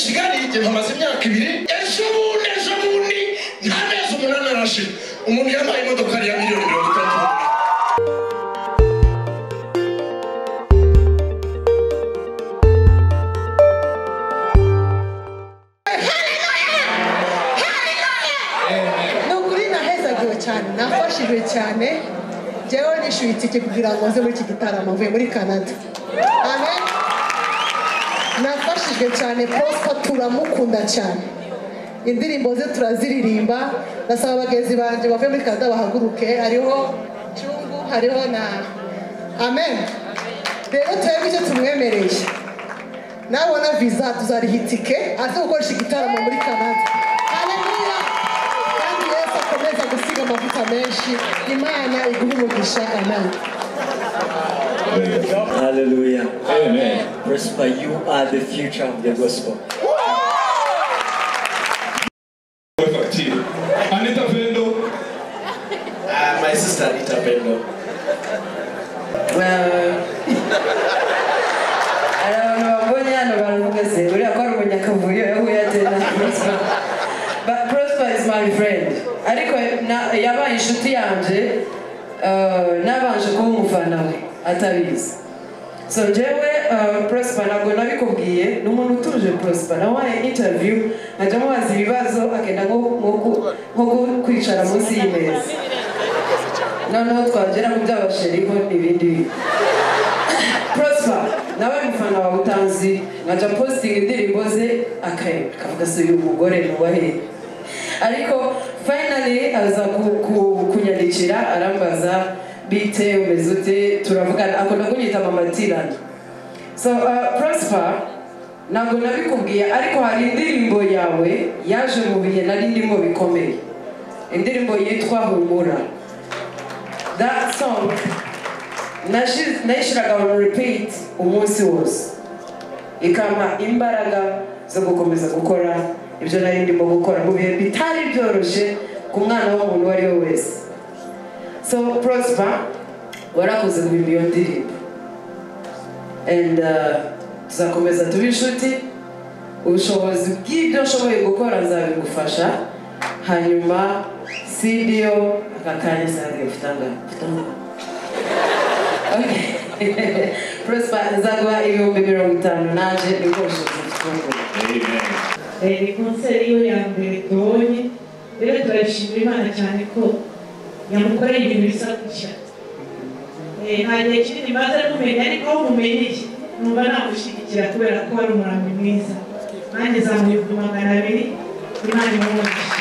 kigali igihe hamaze imyaka ibiri ejo bundi ejo bundi nta mezi umunani arashira umuntu yambaye imodokari ya miliyoni mirongo itatu ni ukuri nahezagiwe cyane nafashijwe cyane njyewe nishyuye itike kugira ngo nze muri iki gitaramo mvuye muri canada amen nafashijwe cyane prosper turamukunda cyane indirimbo ze turaziririmba ndasaba bagenzi banjye bavuye muri canada bahaguruke hariho cyungu hariho na amen rero turebe icyo tumwemereye nabona visa tuzariha itike aze gukoresha igitaramo muri canada haleluya kandi yesu akomeza gusiga amavuta menshi imana iguhe umugisha amen Hallelujah. Amen. Prosper, you are the future of the gospel. Weka chini. Anita Pendo. Uh, my sister Anita Pendo. abantu babonye hano baravuga se uriya ko ari umunyakavuyo yahuye ate na prosper But prosper is my friend ariko na- yabaye inshuti yanje uh, nabanje kuba umufana we atabizi so njyewe uh, prosper ntabwo nabikubwiye ni umuntu utuje prosper nawaye interview nkajya mubaza ibibazo akenda nko nko ku- nko ku- kwicara munsi y'imeza noneho twagera ku by'abasheriho n'ibindi bintu prosper nawe mufana wawe utanzi nkajya positinga indirimbo ze aka- akavuga se uyu mugore nubahe ariko finally aza ku- ku- kunyandikira arambaza bite umeze ute turavugana akunda kunyita mama tirani so uh, prosper ntabwo nabikubwiye ariko hari indirimbo yawe yaje mu bihe nari ndimo bikomeye indirimbo yitwa humura that song nashi- nayishyiraga mu repeat umunsi wose ikampa imbaraga zo gukomeza gukora ibyo nari ndimo gukora mu bihe bitari byoroshye ku mwana w'umuntu uwo ari we wese so prosper warakoze guhimba iyo ndirimbo and uh, tuzakomeza tuba inshuti ubushobozi bw'ibyo nshoboye gukora nzabigufasha hanyuma sidiyo aka kanya nsange mfitanga mfitanga Okay. Prosper nzaguha ibihumbi mirongo itanu naje nibwo bushobozi mfite Amen. Eh, ni konseri yiwe ya mbere tubonye rero turashimira imana cyane ko yamukoreye ibintu bisa gutya Eh, nta gihe kinini maze kumenya ariko aho mumenyeye numva namushyigikira kubera ko ari umurambi mwiza nanjye zamuye ku magana abiri imana imuhumurije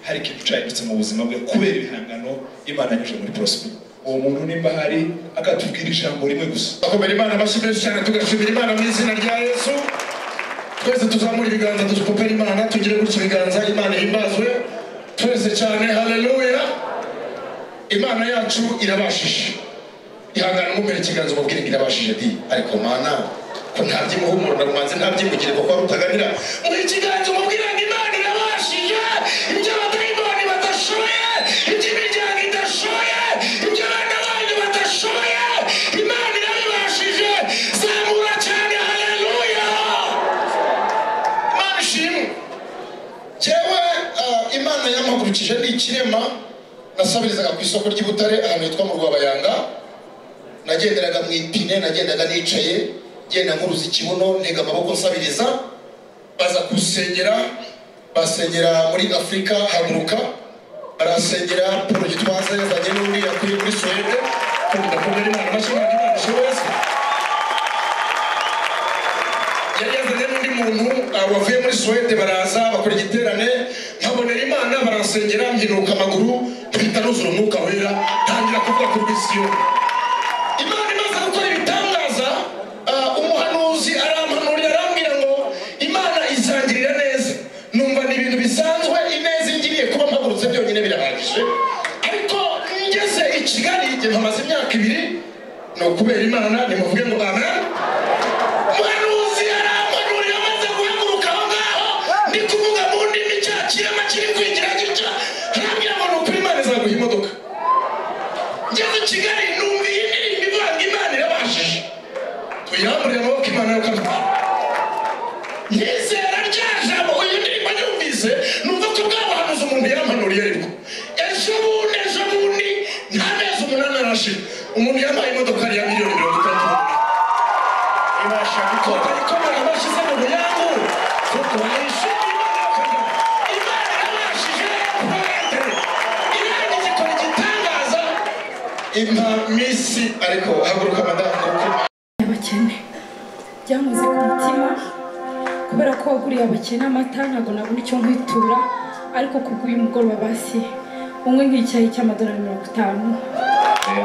hari ikintu cyahindutse mu buzima bwe kubera ibihangano imana yanyuze muri prosper uwo muntu nimba hari akatubwira ijambo rimwe gusa akomera imana amashyi menshi cyane tugashimira imana mu izina rya yesu twese tuzamura ibiganza dupopera imana tugire gutyo ibiganza imana ihimbazwe twese cyane haleluya imana yacu irabashije ihangana umumere ikiganza umubwire ngo irabashije di ariko mana ko nta by'imuhumuro na rumanzi nta by'imugire kuko wari utaganira muhe ikiganza umubwire ngo imana irabashije ibyo abadayimoni badashoboye iby'imiryango idashoboye ibyo abana banyu badashoboye imana irabibashije zamura cyane haleluya imana ishimwe jyewe ah, imana yamuhagurukije ni ikirema nasabirizaga ku isoko ry'ibutare ahantu hitwa mu rwabayanga nagenderaga mu ipine nagendaga nicaye genda nkuruza ikibuno ntega amaboko nsabiriza baza kusengera basengera muri afurika haguruka barasengera paul gitwaza yazanye n'undi yakuye muri suwede ndakomera imana amashyi imana imana ishoboye yari yazanye n'undi muntu ah, wavuye muri suwede baraza bakora igiterane nkabonera imana baransengera mpinuka amaguru mpita nuzura umwuka wera ntangira kuvuga ku rw'isiyo imana imaze gukora ibitangaza ah, umuhanuzi arampanurira arambwira ngo imana izangirira neza numva ni ibintu bisanzwe ineza ingiriye kuba mpagurutse byonyine birahagije ariko ngeze i kigali igihe mpamaze imyaka ibiri ni ukubera imana nimuvuge ngo amen umuhanuzi arampanurira amaze guhaguruka aho ngaho ndi kuvuga mu ndimi cya kirema kiri kwigira gitya arambwira ngo ni ukuri imana izaguha imodoka ngeze i kigali numva iyi ndirimbo ivuga ngo imana irabashije yamburiye amaboko imana yakamutse yizera rya jambo uyu ndirimbo yumvise numva ko bwa buhanuzi umuntu yampanuriye ariko ejo bundi ejo bundi nta mezi umunani arashira umuntu yampaye imodoka ya miliyoni mirongo itatu ibasha gukora ikomana bashyize mu buyangu kuko bayishimiye imana yabashije kubaletera irangiza ikora igitangaza impa misi ariko haguruka madamu kuko abakene byamuze ku mutima kubera ko waguriye abakene amata ntabwo nabona icyo nkwitura ariko kuguye umugoroba basi unywe nk'icyayi cy'amadolari mirongo itanu kandi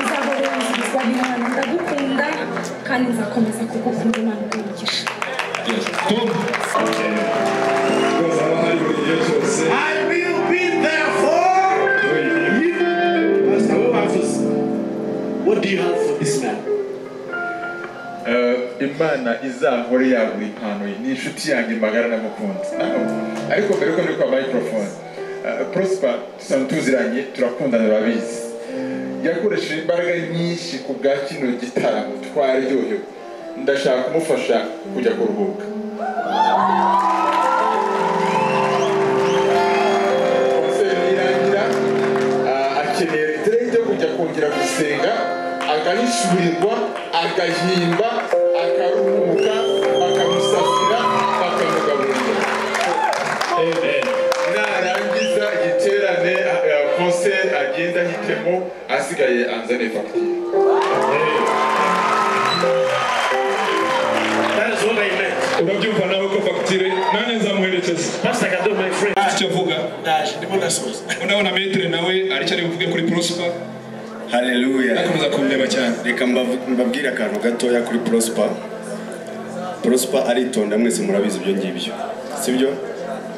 uzahoreranyirizwa n'imana ndagukunda kandi nzakomeza kugukunda imana umugisha Rwose haba hari buri gihe cyose. I will be there for you. Pastor, what happens? What do you have for this man? Eh, imana izahore yagura impanuye ni inshuti yanjye magara n'amukunzi ariko mbere yuko ndi kwa microphone eh, prosper dusanzwe tuziranye turakundana urabizi yakoresheje imbaraga nyinshi ku bwa kino gitaramo twaryohewe ndashaka kumufasha kujya kuruhuka konseri irangira ah, akeneye retirete yo kujya kongera gusenga akahishurirwa agahimba akaruhuka bakamusasira bakamugaburira narangiza igiterane konseri agenda ahitemo asigaye anzane fagitire That is what I meant. urabyumva nawe ko fagitire nanjye nzamuherekeza Pastor, I can do my friend. icyo avuga Dash, the bonus was. urabona metere nawe aricyo ari buvuge kuri prosper haleluya akomeza kumureba cyane reka mbavu- mbabwire akantu gatoya kuri prosper prosper aritonda mwese murabizi ibyo ngibyo sibyo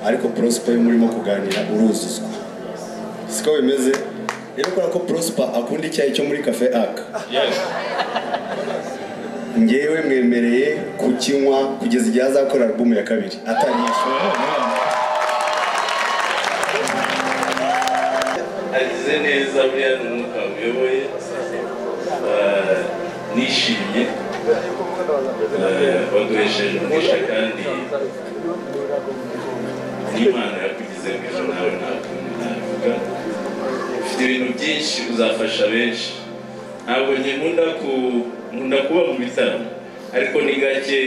ariko prosper iyo murimo kuganira uruzuzwa siko bimeze rero kubera ko prosper akunda icyayi cyo muri cafe aka ngewe mwemereye kukinywa kugeza igihe azakora alubumu ya kabiri atanyishyura agize neza buriya ni umwuka wamuyoboye Ah, nishimye Ah, waduhesheje umugisha kandi n'imana yakugize ngo ejo nawe nta kundi nabivuga ufite ibintu byinshi uzafasha benshi ntabwo njye nkunda ku nkunda kuba mu bitaramo ariko ni gake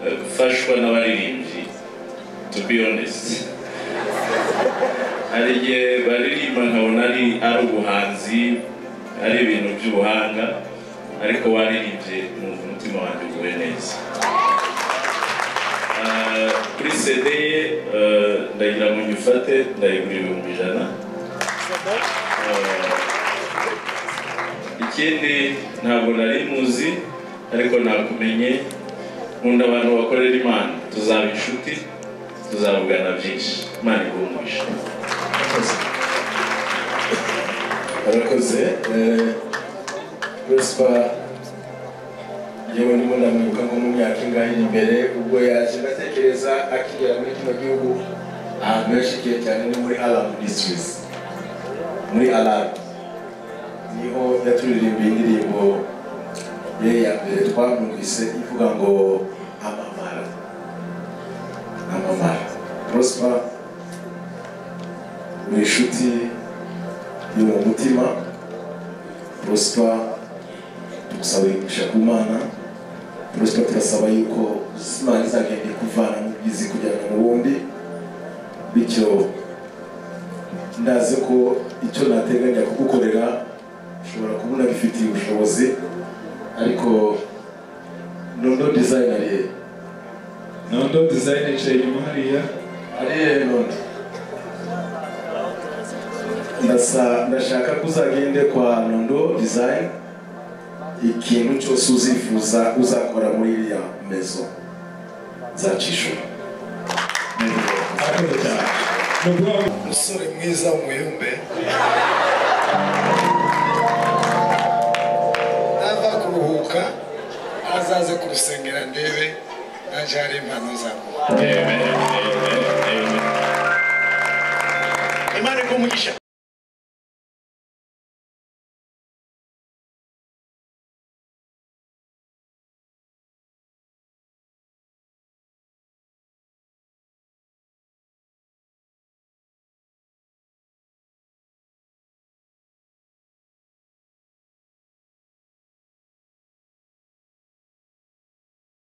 eh, gufashwa n'abaririmbyi to be honest hari igihe baririmba nkabona ari ari ubuhanzi ari ibintu by'ubuhanga ariko waririmbye numva umutima wanjye uguwe neza Ah, kuri cd ye ah, ndagira ngo nyifate ndayigura ibihumbi ijana Ah, ikindi ntabwo nari muzi ariko nakumenye nkunda abantu bakorera imana tuzaba inshuti tuzavugana byinshi imana iguhe umugisha Arakoze. eh, Prosper yewe ndimo ndamwibuka nko mu myaka ingahe iri imbere ubwo yaje ndatekereza akigera muri kino gihugu ahantu yashikiye cyane ni muri Alarm Ministries. Muri Alarm. Niho yaturirimbiye indirimbo ye ya mbere twamwumvise ivuga ngo amamara. Amamara. Prosper ni inshuti yo mu mutima prosper tugusaba imigisha ku mana prosper turasaba yuko imana izagenda ikuvana mu bwizi kujyana mu bundi bityo ndazi ko icyo nateganya kugukorera ushobora kubona bifitiye ubushobozi ariko nondo design ariye nondo dizayini yicaye inyuma hariya ariye nondo Ndasa- ndashaka ko uzagende kwa nondo design ikintu cyose uzifuza uzakora muri iriya mezo nzacishura umusore mwiza w'umuyumbe nava kuruhuka azaze kurusengera ndebe nanjye hari impano zawe Imana iguhe umugisha.